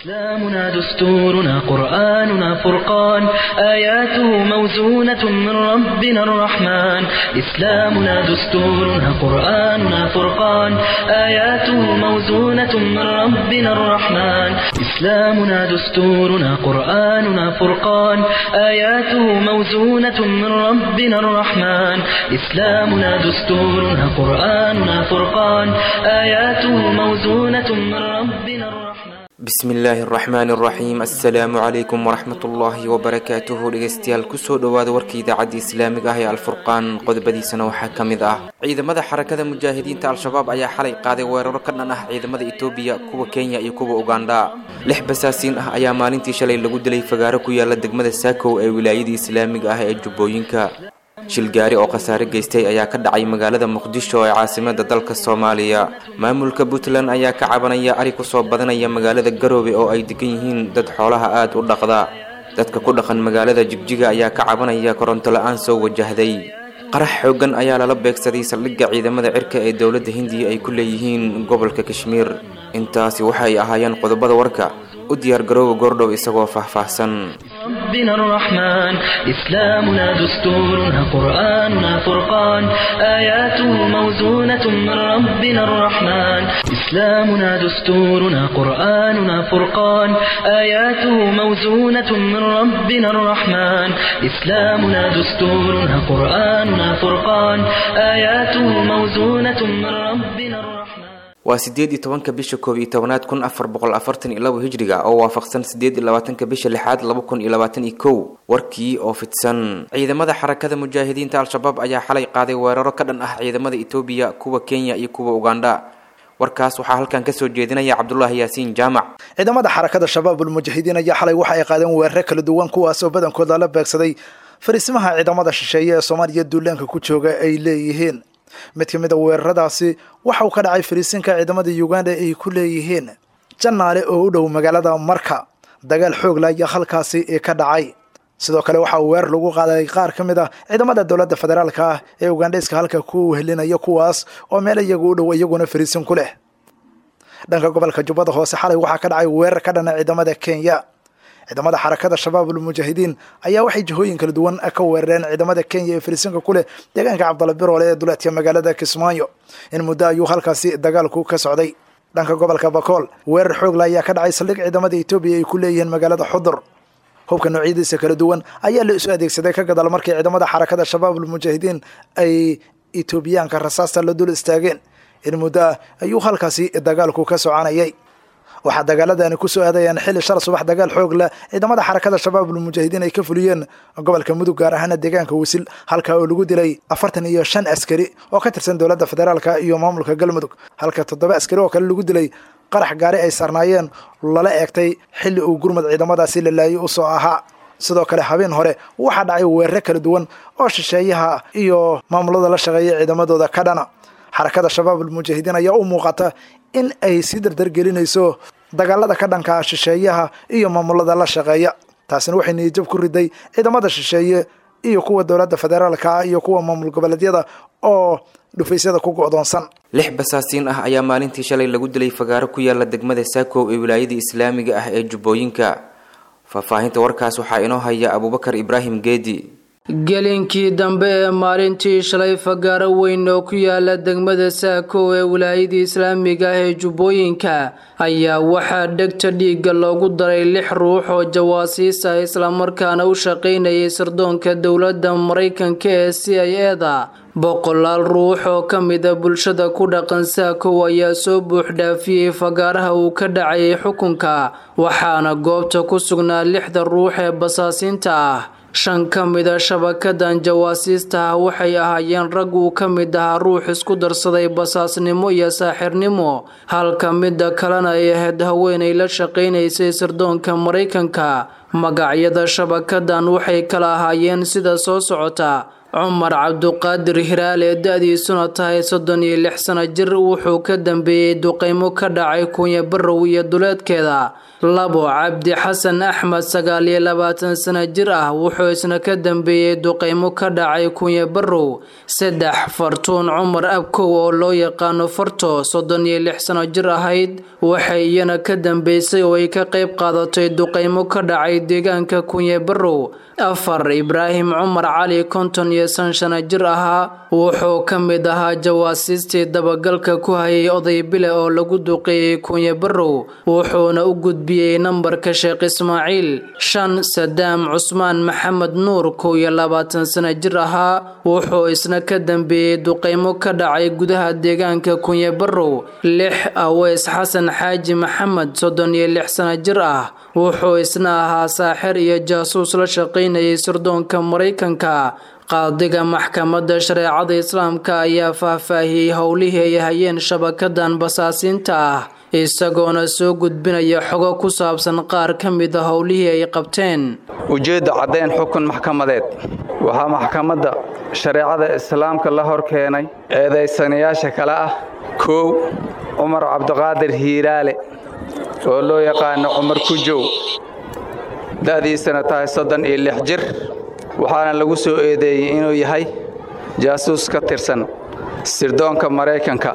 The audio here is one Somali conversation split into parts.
إسلامنا دستورنا قرآننا فرقان آياته موزونة من ربنا الرحمن إسلامنا دستورنا قرآننا فرقان آياته موزونة من ربنا الرحمن إسلامنا دستورنا قرآننا فرقان آياته موزونة من ربنا الرحمن إسلامنا دستورنا قرآننا فرقان آياته موزونة من ربنا الرحمن bismi illaahi araxmaani araxiim assalaamu calaykum waraxmatullaahi wabarakaatuhu dhegeystayaal kusoo dhowaada warka idaacadda islaamiga ah ee alfurqaan qodobadiisana waxaa ka mid ah ciidamada xarakada mujaahidiinta al-shabaab ayaa xalay qaaday weeraro ka dhan ah ciidamada etoobiya kuwa kenya iyo kuwa ugandha lix basaasiin ah ayaa maalintii shalay lagu dilay fagaaro ku yaala degmada saakow ee wilaayada islaamiga ah ee jubbooyinka shilgaari oo khasaare geystay ayaa ka dhacay magaalada muqdisho ee caasimada dalka soomaaliya maamulka puntland ayaa ka cabanaya ari kusoo badanaya magaalada garoobe oo ay degan yihiin dad xoolaha aada u dhaqda dadka ku dhaqan magaalada jigjiga ayaa ka cabanaya koronto la-aan soo wajahday qarax xoogan ayaa lala beegsaday saldhigga ciidamada cirka ee dowladda hindiya ay ku leeyihiin gobolka kashmiir intaasi waxay ahaayeen qodobada warka u diyaar garooba goordhow isagoo faahfaahsan ربنا الرحمن إسلامنا دستورنا قرآننا فرقان آياته موزونة من ربنا الرحمن إسلامنا دستورنا قرآننا فرقان آياته موزونة من ربنا الرحمن إسلامنا دستورنا قرآننا فرقان آياته موزونة من ربنا الرحمن waa sideed iyo tobanka bisha koob iyo tobanaad kun afar boqol afartan iyo labo hijriga oo waafaqsan sideed iyo labaatanka bisha lixaad laba kun iyo labaatan iyo kow warkii oo fidsan ciidamada xarakada mujaahidiinta al-shabaab ayaa xalay qaaday weeraro ka dhan ah ciidamada etoobiya kuwa kenya iyo kuwa ugandha warkaas waxaa halkan kasoo jeedinaya cabdulaahi yaasiin jaamac ciidamada xarakada shabaabul mujaahidiin ayaa xalay waxa ay qaadeen weerare kala duwan kuwaasoo badankooda la beegsaday fariisimaha ciidamada shisheeye ee soomaaliya duulaanka ku jooga ay leeyihiin mid ka mid a weeraradaasi waxa uu ka dhacay fariisinka ciidamada uganda ay ku leeyihiin janaale oo u dhow magaalada marka dagaal xoogla ayaa halkaasi ka dhacay sidoo kale waxa uu weerar lagu qaaday qaar ka mid ah ciidamada dowladda federaalka ah ee ugandhayska halka ku helinaya kuwaas oo meel iyagu u dhow iyaguna fariisin ku leh dhanka gobolka jubbada hoose xalay waxaa ka dhacay weerar ka dhana ciidamada kenya ciidamada xarakada shabaabul mujaahidiin ayaa waxay jihooyin kala duwan ka weerareen ciidamada kenya ee fariisinka ku leh deegaanka cabdalla biroole ee duleedka magaalada kismaayo in muddo ayuu halkaasi dagaalku ka socday dhanka gobolka bakool weerar xoogla ayaa ka dhacay saldhig ciidamada etoobiya ay ku leeyihiin magaalada xudur hubka noocyadiisa kala duwan ayaa la isu adeegsaday ka gadaal markii ciidamada xarakada shabaabul mujaahidiin ay etoobiyaanka rasaasta la dul istaageen in muddo ah ayuu halkaasi dagaalku ka soconayay waxaa dagaaladani kusoo aadayaan xilli shal subax dagaal xoog leh ciidamada xarakada shabaabul mujaahidiin ay ka fuliyeen gobolka mudug gaar ahaana deegaanka wisil halka oo lagu dilay afartan iyo shan askari oo ka tirsan dowladda federaalka iyo maamulka galmudug halka toddoba askari oo kale lagu dilay qarax gaari ay saarnaayeen lala eegtay xilli uu gurmud ciidamadaasi la laayay usoo ahaa sidoo kale habeen hore waxaa dhacay weerare kala duwan oo shisheeyaha iyo maamulada la shaqeeya ciidamadooda ka dhana xarakada shabaabul mujaahidiin ayaa u muuqata in ay sii dardargelinayso dagaalada ka dhanka shisheeyaha iyo maamulada la shaqeeya taasina waxay niyajab ku riday ciidamada shisheeye iyo kuwa dowladda federaalka iyo kuwa maamul goboleedyada oo dhufaysyada ku go'doonsan lix basaasiin ah ayaa maalintii shalay lagu dilay fagaaro ku yaala degmada saakow ee wilaayada islaamiga ah ee jubbooyinka faahfaahinta warkaas waxaa inoo haya abuubakar ibraahim geedi gelinkii dambe ee maalintii shalay fagaaro weyn oo ku yaala degmada saako ee wilaayadii islaamiga ah ee jubbooyinka ayaa waxaa dhegta dhiigga loogu daray lix ruux oo jawaasiisa islamarkaana u shaqaynayay sirdoonka dowladda maraykanka ee c i eda boqolaal ruux oo ka mida bulshada ku dhaqan saakow ayaa soo buuxdhaafiyey fagaaraha uu ka dhacayay xukunka waxaana goobta ku sugnaa lixda ruux ee basaasiinta ah shan ka mida shabakadan jawaasiista ah waxay ahaayeen rag uu ka mid ahaa ruux isku darsaday basaasnimo iyo saaxirnimo halka midda kalena ay ahayd haweenay la shaqaynaysay sirdoonka maraykanka magacyada shabakadan waxay kala ahaayeen sida soo socota cumar cabduqaadir hiraale da-diisuna tahay soddon iyo lix sano jir wuxuu ka dambeeyey duqeymo ka dhacay kunya barow iyo duleedkeeda labo cabdi xasan axmed sagaal iyo labaatan sano jir ah wuxuu isna ka dambeeyey duqeymo ka dhacay kunya barow saddex fartuun cumar abkow oo loo yaqaano farto soddon iyo lix sano jir ahayd waxay iyana ka dambeysay oo ay ka qayb qaadatay duqeymo ka dhacay deegaanka kunya barow afar ibraahim cumar cali konton iyo san shano jir ahaa wuxuu ka mid ahaa jawaasiistii dabagalka ku hayay oday bile oo lagu duqeeyey kunya barow wuxuuna u gudbiyey nambarka sheekh ismaaciil shan sadaam cusmaan maxamed nuur kow iyo labaatan sano jir ahaa wuxuu isna ka dambeeyey duqeymo ka dhacay gudaha deegaanka kunya barow lix aweys xasan xaaji maxamed soddon iyo lix sano jir ah wuxuu isna ahaa saaxir iyo jaasuus la shaqaynayay sirdoonka maraykanka qaadiga maxkamadda shareecada islaamka ayaa faahfaahiyey howlihii ay hayeen shabakadan basaasiinta ah isagoona soo gudbinaya xogo ku saabsan qaar ka mida howlihii ay qabteen ujeedda caddayn xukun maxkamadeed waxaa maxkamadda shareecada islaamka la hor keenay eedaysanayaasha kale ah koow cumar cabdiqaadir hiiraale oo loo yaqaano cumar kujow da'diisana tahay soddon iyo lix jir waxaana lagu soo eedeeyey inuu yahay jaasuus ka tirsan sirdoonka maraykanka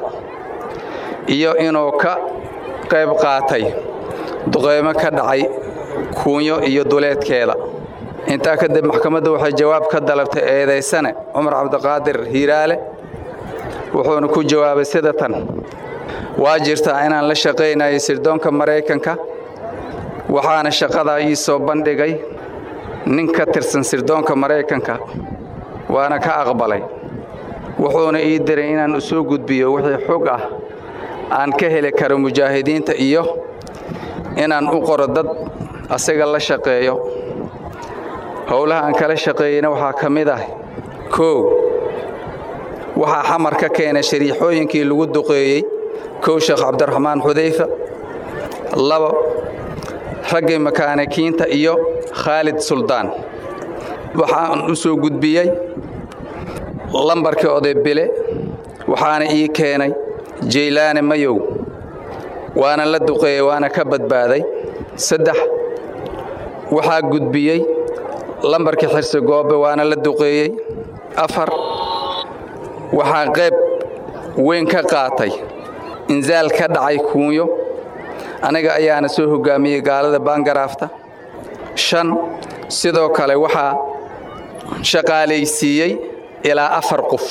iyo inuu ka qayb qaatay duqeymo ka dhacay kuunyo iyo duleedkeeda intaa kadib maxkamadda waxay jawaab ka dalabtay eedaysane cumar cabdiqaadir hiiraale wuxuuna ku jawaabay sida tan waa jirtaa inaan la shaqaynayay sirdoonka maraykanka waxaana shaqadaa ii soo bandhigay nin ka tirsan sirdoonka maraykanka waana ka aqbalay wuxuuna ii diray inaan u soo gudbiyo wixii xog ah aan ka heli karo mujaahidiinta iyo inaan u qoro dad asaga la shaqeeyo howlaha aan kala shaqeeyeyna waxaa ka mid ah koow waxaa xamar ka keenay shariixooyinkii lagu duqeeyey kow sheekh cabdiraxmaan xudayfa labo raggii makaanikiinta iyo khaalid suldaan waxaan u soo gudbiyey lambarkii oday bile waxaana ii keenay jaylaane mayow waana la duqeeyey waana ka badbaaday saddex waxaa gudbiyey lambarkii xirsi goobe waana la duqeeyey afar waxaa qayb weyn ka qaatay insaal ka dhacay kuunyo aniga ayaana soo hoggaamiyey gaalada baangaraafta shan sidoo kale waxaa shaqaalaysiiyey ilaa afar qof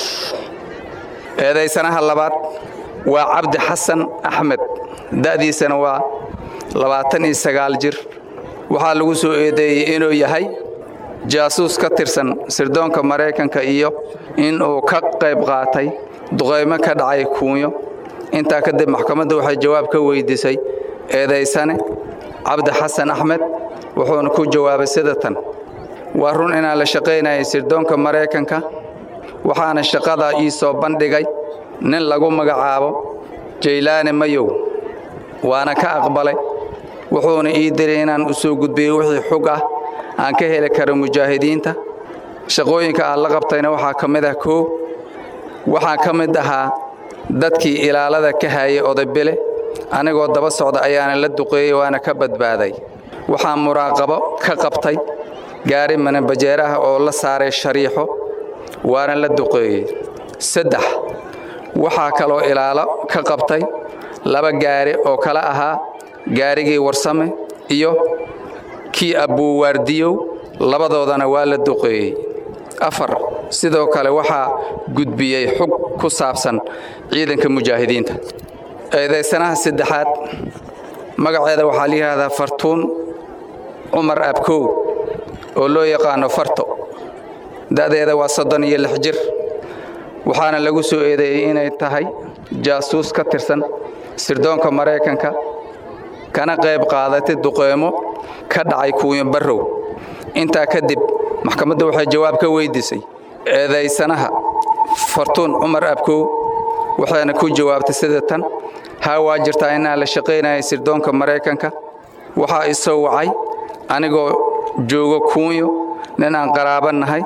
eedaysanaha labaad waa cabdi xasan axmed da'diisana waa labaatan iyo sagaal jir waxaa lagu soo eedeeyey inuu yahay jaasuus ka tirsan sirdoonka maraykanka iyo inuu ka qayb qaatay duqaymo ka dhacay kuunyo intaa kadib maxkamadda waxay jawaab ka weydiisay eedaysane cabdi xasan axmed wuxuuna ku jawaabay sida tan waa run inaan la shaqaynayay sirdoonka maraykanka waxaana shaqadaa ii soo bandhigay nin lagu magacaabo jaylaane mayow waana ka aqbalay wuxuuna ii diray inaan u soo gudbiyo wixii xug ah aan ka heli karo mujaahidiinta shaqooyinka aan la qabtayna waxaa ka mid ah koow waxaan ka mid ahaa dadkii ilaalada ka hayay odaybile anigoo daba socda ayaana la duqeeyey waana ka badbaaday waxaan muraaqabo ka qabtay gaari manabajeeraha oo la saaray shariixo waana la duqeeyey saddex waxaa kaloo ilaalo ka qabtay laba gaari oo kala ahaa gaarigii warsame iyo kii abbuuwaardiyow labadoodana waa la duqeeyey afar sidoo kale waxaa gudbiyey xug ku saabsan ciidanka mujaahidiinta eedaysanaha saddexaad magaceeda waxaa la yidhaahdaa fartuun cumar abkow oo loo yaqaano farto da'deeda waa soddon iyo lix jir waxaana lagu soo eedeeyey inay tahay jaasuus ka tirsan sirdoonka maraykanka kana qayb qaadatay duqeymo ka dhacay kuuyo barrow intaa kadib maxkamadda waxay jawaab ka weydiisay eedaysanaha fartuun cumar abkow waxayna ku jawaabtay sida tan haa waa jirtaa inaan la shaqaynayay sirdoonka maraykanka waxaa isoo wacay anigoo joogo kuunyo nin aan qaraaba nahay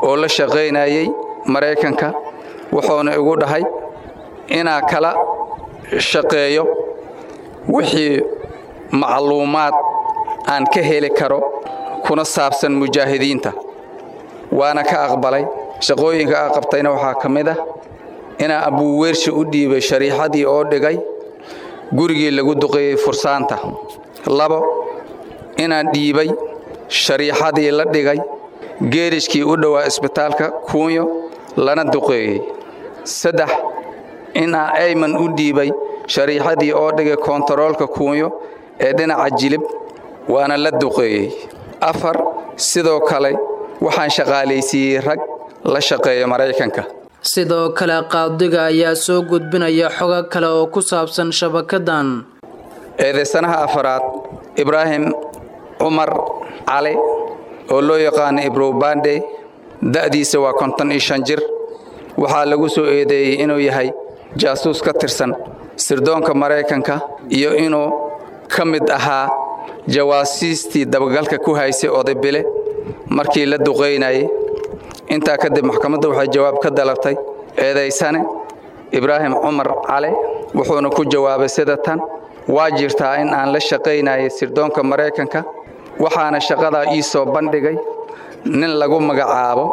oo la shaqaynayay maraykanka wuxuuna igu dhahay inaa kala shaqeeyo wixii macluumaad aan ka heli karo kuna saabsan mujaahidiinta waana ka aqbalay shaqooyinka aa qabtayna waxaa ka mid ah inaa abuuweershi u dhiibay shariixadii oo dhigay gurigii lagu duqeeyey fursaanta labo inaan dhiibay shariixadii la dhigay geerishkii u dhowaa isbitaalka kuunyo lana duqeeyey saddex inaa ayman u dhiibay shariixadii oo dhigay koontaroolka kuunyo ee dhinaca jilib waana la duqeeyey afar sidoo kale waxaan shaqaalaysiiyey rag la shaqeeya maraykanka sidoo kale qaadiga ayaa soo gudbinaya xogo kale oo ku saabsan shabakadan eedaysanaha afaraad ibraahim cumar cali oo loo yaqaano ibrobande da'diisa waa konton iyo shan jir waxaa lagu soo eedeeyey inuu yahay jaasuus ka tirsan sirdoonka maraykanka iyo inuu ka mid ahaa jawaasiistii dabagalka ku haysay odaybile markii la duqaynayay intaa kadib maxkamadda waxay jawaab ka dalabtay eedaysane ibraahim cumar cali wuxuuna ku jawaabay sida tan waa jirtaa in aan la shaqaynayay sirdoonka maraykanka waxaana shaqadaa ii soo bandhigay nin lagu magacaabo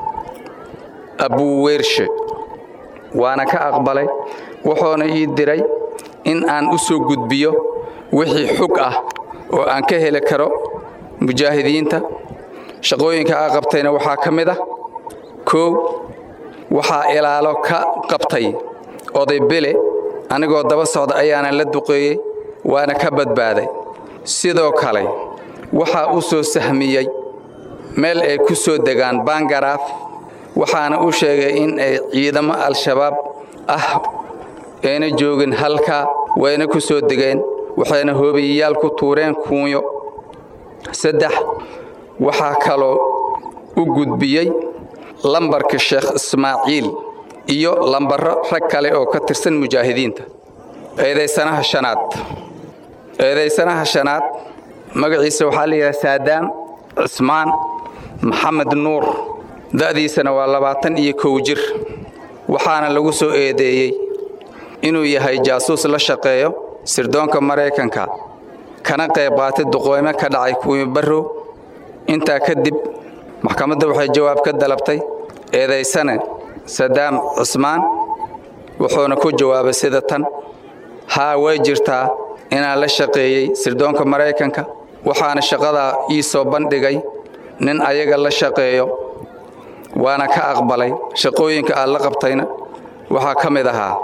abuweershe waana ka aqbalay wuxuuna ii diray in aan u soo gudbiyo wixii xug ah oo aan ka heli karo mujaahidiinta shaqooyinka aa qabtayna waxaa ka mid ah koow waxaa ilaalo ka qabtay oday bele anigoo daba socda ayaana la duqeeyey waana ka badbaaday sidoo kale waxaa u soo sahmiyey meel ay ku soo degaan bangaraaf waxaana u sheegay in ay ciidamo al-shabaab ah ayna joogin halkaa wayna ku soo degeen waxayna hoobiyayaal ku tuureen kuunyo saddex waxaa kaloo u gudbiyey lambarka sheekh ismaaciil iyo lambaro rag kale oo ka tirsan mujaahidiinta eedaysanaha shanaad eedaysanaha shanaad magaciisa waxaa la yidhaha saadaam cismaan maxamed nuur da'diisana waa labaatan iyo kow jir waxaana lagu soo eedeeyey inuu yahay jaasuus la shaqeeyo sirdoonka maraykanka kana qayb qaatay duqooymo ka dhacay kuwii barrow intaa kadib maxkamadda waxay jawaab ka dalabtay eedaysane sadaam cismaan wuxuuna ku jawaabay sida tan haa way jirtaa inaan la shaqeeyey sirdoonka maraykanka waxaana shaqadaa ii soo bandhigay nin ayaga la shaqeeyo waana ka aqbalay shaqooyinka aad la qabtayna waxaa ka mid ahaa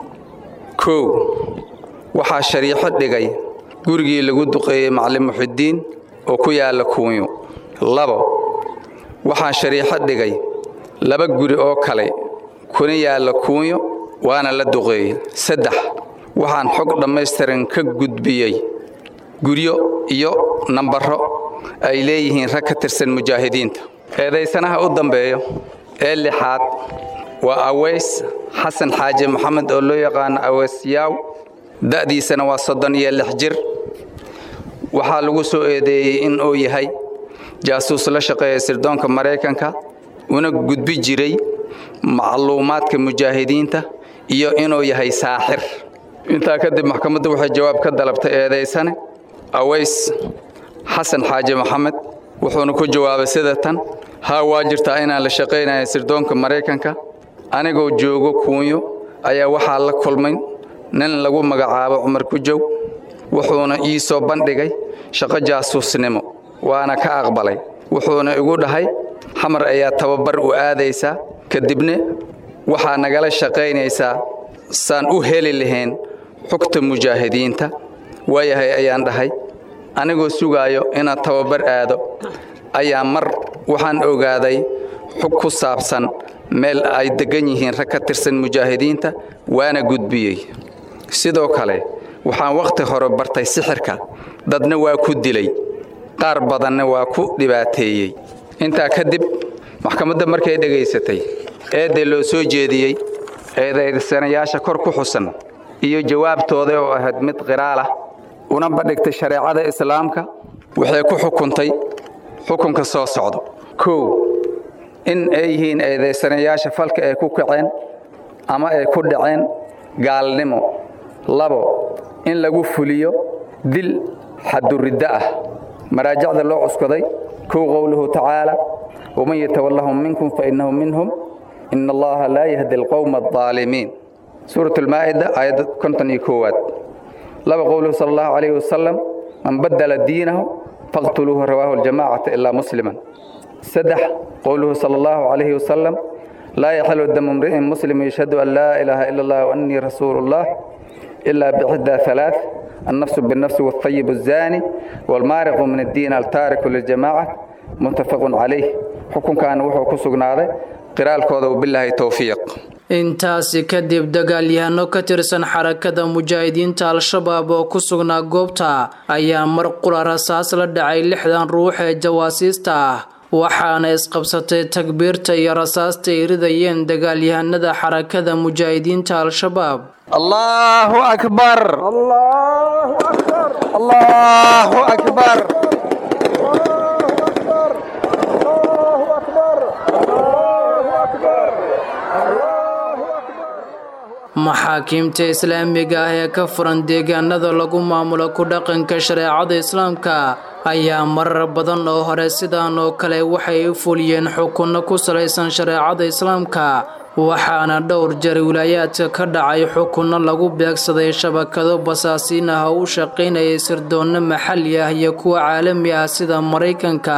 kow waxaa shariixo dhigay gurigii lagu duqeeyey macalin muxidiin oo ku yaalla kuunyo labo waxaa shariixo dhigay laba guri oo kale kuna yaalla kuunyo waana la duqeeyey saddex waxaan xog dhammaystiran ka gudbiyey guryo iyo nambaro ay leeyihiin rag ka tirsan mujaahidiinta eedaysanaha u dambeeyo ee lixaad waa aweys xasan xaaji maxamed oo loo yaqaano aweys yaaw da'diisana waa soddon iyo lix jir waxaa lagu soo eedeeyey in uu yahay jaasuus la shaqeeya sirdoonka maraykanka una gudbi jiray macluumaadka mujaahidiinta iyo inuu yahay saaxir intaa kadib maxkamaddu waxay jawaab ka dalabtay eedaysane aweys xasan xaaji maxamed wuxuuna ku jawaabay sida tan haa waa jirtaa inaan la shaqaynaya sirdoonka maraykanka anigoo joogo kuunyo ayaa waxaa la kulmay nin lagu magacaabo cumar kujow wuxuuna ii soo bandhigay shaqo jaasuusnimo waana ka aqbalay wuxuuna igu dhahay xamar ayaa tababar u aadaysaa kadibna waxaa nagala shaqaynaysaa saan u heli lahayn xogta mujaahidiinta waayahay ayaan dhahay anigoo sugaayo inaan tababar aado ayaa mar waxaan ogaaday xog ku saabsan meel ay deggan yihiin rag ka tirsan mujaahidiinta waana gudbiyey sidoo kale waxaan wakhti hore bartay sixirka dadna waa ku dilay qaar badanna waa ku dhibaateeyey intaa kadib maxkamadda markay dhegaysatay eeddee loo soo jeediyey eedaysanayaasha kor ku xusan iyo jawaabtooda oo ahayd mid qiraal ah una bandhigtay shareecada islaamka waxay ku xukuntay xukunka soo socdo kow in ay yihiin eedaysanayaasha falka ay ku kaceen ama ay ku dhaceen gaalnimo labo in lagu fuliyo dil xaduriddo ah maraajicda loo cuskaday kow qowluhu tacaala waman yatawallahum minkum fainnahu minhum ina allaha laa yahdi alqowma aldaalimiin suurat almaa'ida aayadda konton iyo koowaad laba qowluhu sala allahu calayhi wasalam man baddala diinahu faqtuluuhu rawaahu aljamaacata ilaa musliman saddex qowluhu sala allahu calayhi wasalam laa yaxilu damu imri'in muslim yashhadu an laa ilaaha ila allah waannii rasuulu llah ilaa bixdaa halaath النفس بالنفس والطيب الزاني والمارق من الدين التارك للجماعة متفق عليه حكم كان وحو كسقناده قراءة كوذا وبالله توفيق intaasi kadib dagaalyahano ka tirsan xarakada mujaahidiinta al-shabaab oo ku sugnaa goobta ayaa mar qura rasaas la dhacay lixdan ruux ee jawaasiista ah waxaana isqabsatay takbiirta iyo rasaasta ay ridayeen dagaalyahanada xarakada mujaahidiinta al-shabaab allahu akbar allahu akbar maxaakiimta islaamiga ah ee ka furan deegaanada lagu maamulo ku dhaqanka shareecada islaamka ayaa marar badan oo hore sidaan oo kale waxay u fuliyeen xukunno ku salaysan shareecada islaamka waxaana dhowr jeer wilaayaadka ka dhacay xukunno lagu beegsaday shabakado basaasiin ah oo u shaqaynayay sirdoonno maxalli ah iyo kuwa caalami ah sida maraykanka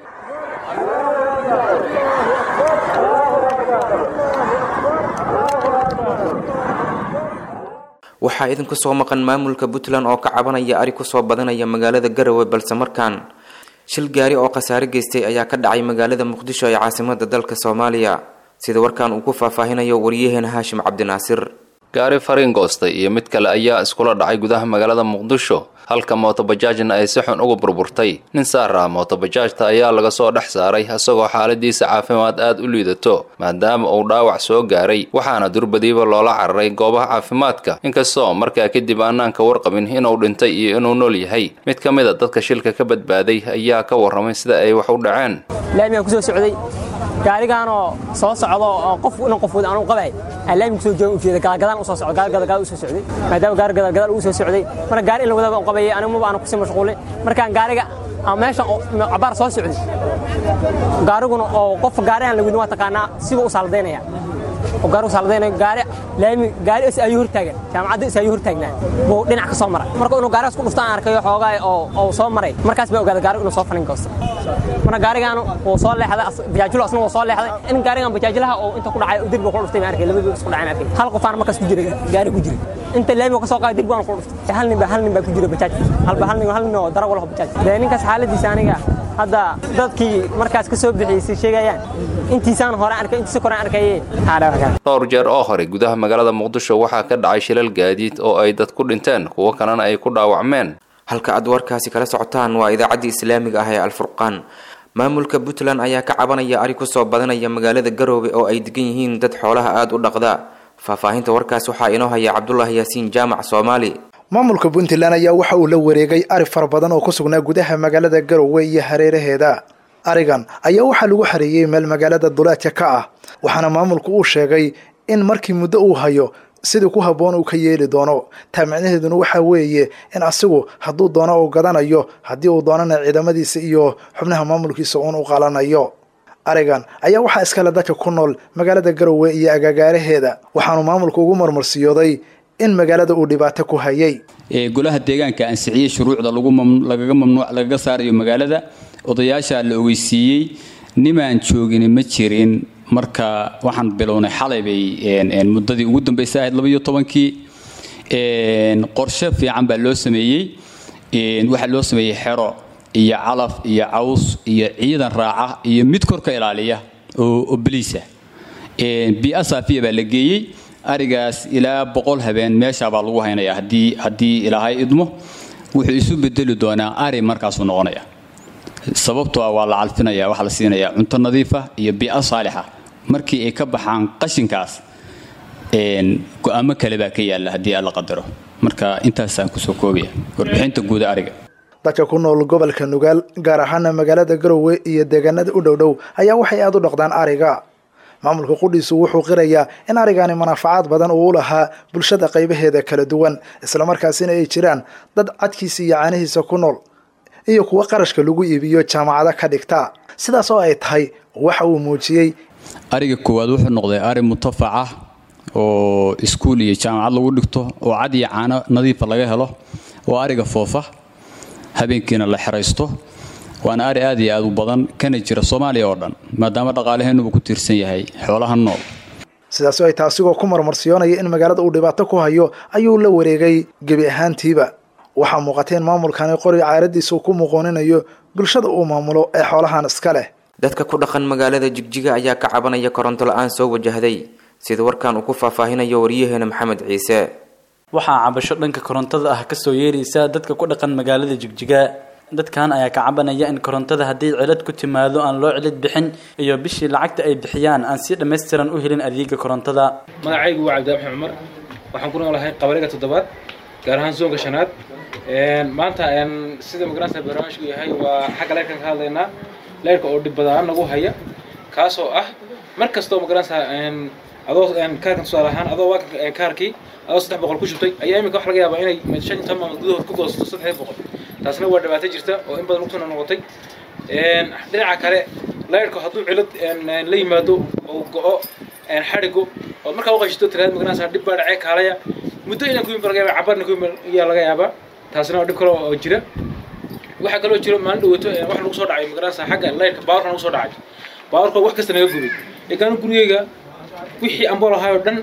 waxaa idinku soo maqan maamulka puntland oo ka cabanaya ari kusoo badanaya magaalada garowe balse markaan shil gaari oo khasaare geystay ayaa ka dhacay magaalada muqdisho ee caasimada dalka soomaaliya sida warkan uu ku faahfaahinayo waryaheena haashim cabdinaasir gaari fariin goostay iyo mid kale ayaa iskula dhacay gudaha magaalada muqdisho halka mootobajaajna ay si xun uga burburtay nin saar ah mootobajaajta ayaa laga soo dhex saaray isagoo xaaladiisa caafimaad aad u liidato maadaama uu dhaawac soo gaaray waxaana durbadiiba loola cararay goobaha caafimaadka inkastoo markaa kadib aanaan ka warqabin inuu dhintay iyo inuu nool yahay mid ka mid a dadka shilka ka badbaaday ayaa ka warramay sida ay wax u dhaceen laamigaan kusoo socday gaarigaanoo soo socdo oo qof inan qof wada anugu qabay aan laamiga kusoo joogan ujeeda gaalgadaan usoo socdo gaalgadagaal usoo socday maadaama gaari gadaalgadaal uu soo socday marka gaari in la wadaba u qabayay anigu maba aanu kusii mashquulin markaan gaariga ama meesha cabaar soo socday gaariguna oo qof gaarihan la wadin waa taqaanaa siba u saaladaynaya oo gaarigu saaladaynaya gaari laami gaari is ayuu hortaagan jaamacadda is ayuu hortaagnaa buu dhinac ka soo maray marka inuu gaarigaas ku dhufta aan arkayo xoogaa oo oo soo maray markaas baa ogaaday gaarigu inuu soo fanin goosto marka gaarigaan wuu soo leexday bajaajilo asna wuu soo leexday in gaarigan bajaajilaha oo inta ku dhacay dirbiga ku dhuftay ma arkay labadii isku dhacay ma arkay hal qofaan markaas ku jira gaari ku jira inta laamiga ka soo qaaday dirbigan ku dhuftay hal nin baa hal nin baa ku jira bajaaj hal hal nin hal nin oo dara walaha bajaaj dee ninkaas xaaladiisa aniga hadda dadkii markaas ka soo bixiyay sheegayaan intiisaan hore arkay intiisa kore arkayay dhowr jeer oo hore gudaha magaalada muqdisho waxaa ka dhacay shilal gaadiid oo ay dad ku dhinteen kuwo kalena ay ku dhaawacmeen halka aad warkaasi kala socotaan waa idaacaddii islaamiga ah ee alfurqaan maamulka puntland ayaa ka cabanaya ari kusoo badanaya magaalada garoobe oo ay degan yihiin dad xoolaha aada u dhaqda faahfaahinta warkaas waxaa inoo haya cabdulaahi yaasiin jaamac soomaali maamulka puntland ayaa waxa uu la wareegay ari fara badan oo ku sugnaa gudaha magaalada garowe iyo hareeraheeda arigan ayaa waxaa lagu xareeyey meel magaalada duleedka ka ah waxaana maamulku uu sheegay in markii muddo uu hayo sidii ku habboon uu ka yeeli doono taa micnaheeduna waxaa weeye in asigu hadduu doono uu gadanayo haddii uu doonana ciidamadiisa iyo xubnaha maamulkiisa uun u qalanayo arigan ayaa waxaa iskale dadka ku nool magaalada garowe iyo agagaaraheeda waxaanu maamulku ugu marmarsiyooday in magaalada uu dhibaato ku hayay golaha deegaanka ansixiyey shuruucda lagaga mamnuuc lagaga saarayo magaalada odayaasha la ogeysiiyey nimaan joogin ma jirin marka waxaan bilownay xalay bay muddadii ugu dambaysa ahayd labaiyo tobankii qorshe fiican baa loo sameeyey waxaa loo sameeyey xero iyo calaf iyo caws iyo ciidan raaca iyo mid korka ilaaliya oo baliisa bi-a saafiya baa la geeyey arigaas ilaa boqol habeen meeshaabaa lagu haynaya haddii haddii ilaahay idmo wuxuu isu bedeli doonaa ari markaasuu noqonaya sababtoo ah waa la calfinaya waxaa la siinayaa cunto nadiifa iyo bi'a saalixa markii ay ka baxaan qashinkaas go-aamo kale baa ka yaalla haddii alla qadaro marka intaasaan kusoo koobaya warbixinta guuda ariga dadka ku nool gobolka nugaal gaar ahaana magaalada garowe iyo deegaanada u dhow dhow ayaa waxay aada u dhaqdaan ariga maamulka qudhiisu wuxuu qirayaa in arigaani manaafacaad badan uu u lahaa bulshada qaybaheeda kala duwan islamarkaasina ay jiraan dad cadkiisa iyo caanihiisa ku nool iyo kuwo qarashka lagu iibiyo jaamacado ka dhigta sidaas oo ay tahay waxa uu muujiyey ariga koowaad wuxuu noqday ari mutafac ah oo iskuul iyo jaamacad lagu dhigto oo cad iyo caano nadiifa laga helo oo ariga foofa habeenkiina la xeraysto waana ari aad iyo aad u badan kana jira soomaaliya oo dhan maadaama dhaqaalaheennuba ku tiirsan yahay xoolaha nool sidaas oo ay taasigoo ku marmarsiyoonaya in magaalada uu dhibaato ku hayo ayuu la wareegay gebi ahaantiiba waxaa muuqata in maamulkani qori caaradiisa uu ku muqooninayo bulshada uu maamulo ee xoolahan iska leh dadka ku dhaqan magaalada jigjiga ayaa ka cabanaya koronto la-aan soo wajahday sida warkan uu ku faahfaahinayo waryaheena maxamed ciise waxaa cabasho dhanka korontada ah kasoo yeeraysa dadka ku dhaqan magaalada jigjiga dadkan ayaa ka cabanaya in korontada haddii cilad ku timaado aan loo cilad bixin iyo bishii lacagta ay bixiyaan aan si dhammaystiran u helin adeega korontada magacaygu waa cabdi axmed cumar waxaan ku noolahay qabariga toddobaad gaar ahaan zoonka shanaad maanta sida magaranasa barnaamijku yahay waa xagga leyrkan ka hadlaynaa leyrka oo dhib badaan nagu haya kaasoo ah mar kastoo magaranasa adoo kaarkan tusaale ahaan adoo waa kaarkii adoo saddex boqol ku shubtay ayaa imika wax laga yaabaa inay shan iyo toban maalmood gudahood ku goosato saddex boqol taasna waa dhibaato jirta oo in badan ugtuna noqotay dhinaca kale leyrku hadduu cilad la yimaado oo go-o xadhigo ood markaa uqashito tiraad magaranasa dhib baa dhacee kaalaya muddo inaan ku yimid laga yaaba cabarna ku yimid ayaa laga yaabaa taasna waa dhib kale oo jira waxaa kaloo jiro maalin dhawato wax lagu soo dhacay magaranasa xagga leyrka baawarka lagu soo dhacay baawarka wax kasta naga gubay egaano gurigeyga wixii ambool ahaayoo dhan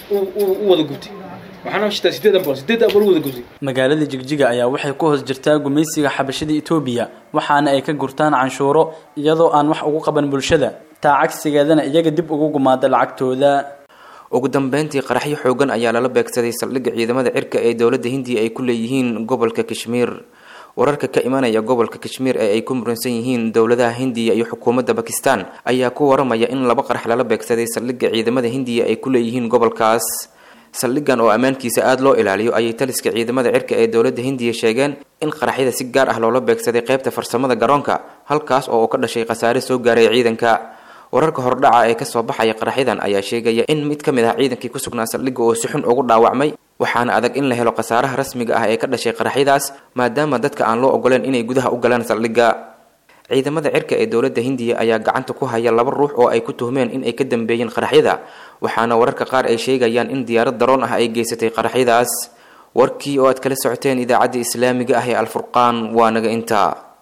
u wada gubtay waxaana shitaa sideed ambool sideed ambool u wada gubtay magaalada jigjiga ayaa waxay ku hoos jirtaa gumaysiga xabashada etoobiya waxaana ay ka gurtaan canshuuro iyadoo aan wax ugu qaban bulshada taa cagsigeedana iyaga dib ugu gumaada lacagtooda ugu dambeyntii qaraxyo xoogan ayaa lala beegsaday saldhigga ciidamada cirka ee dowladda hindiya ay ku leeyihiin gobolka kashmiir wararka ka imanaya gobolka kashmiir ee ay ku muransan yihiin dowladaha hindiya iyo xukuumadda bakistan ayaa ku waramaya in laba qarax lala beegsaday saldhigga ciidamada hindiya ay ku leeyihiin gobolkaas saldhiggan oo ammaankiisa aada loo ilaaliyo ayay taliska ciidamada cirka ee dowladda hindiya sheegeen in qaraxyada si gaar ah loola beegsaday qaybta farsamada garoonka halkaas oo uu ka dhashay khasaare soo gaaray ciidanka wararka hordhaca ee kasoo baxaya qaraxyadan ayaa sheegaya in mid ka mid ah ciidankii ku sugnaa saldhigga oo si xun ugu dhaawacmay waxaana adag in la helo khasaaraha rasmiga ah ee ka dhashay qaraxyadaas maadaama dadka aan loo ogoleen inay gudaha u galaan saldhigga ciidamada cirka ee dowladda hindiya ayaa gacanta ku haya laba ruux oo ay ku tuhmeen in ay ka dambeeyeen qaraxyada waxaana wararka qaar ay sheegayaan in diyaarad daroon ah ay geysatay qaraxyadaas warkii oo aad kala socoteen idaacadda islaamiga ah ee alfurqaan waa naga intaa